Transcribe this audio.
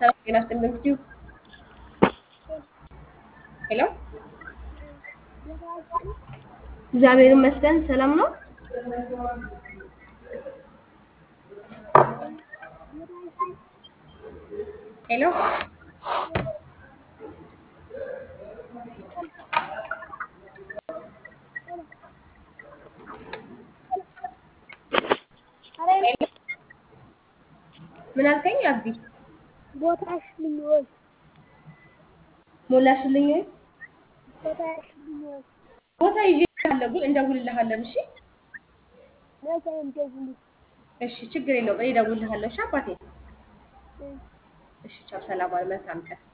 ሰላም ጤና ይስጥልን እንግዲህ ሄሎ እግዚአብሔር ይመስገን ሰላም ነው። ሄሎ ምን አልከኝ? አቢ ቦታሽ ልኝ ወይ ሞላሽልኝ ወይ? ቦታሽ ልኝ ወይ ቦታ ይዤልሃለሁ ግን እንደውልልሃለን። እሺ መቼ እንደዚህ እሺ፣ ችግር የለውም። እኔ እደውልልሃለሁ። እሺ አባቴ። እሺ ቻው፣ ሰላም ዋል። መልካም ቀን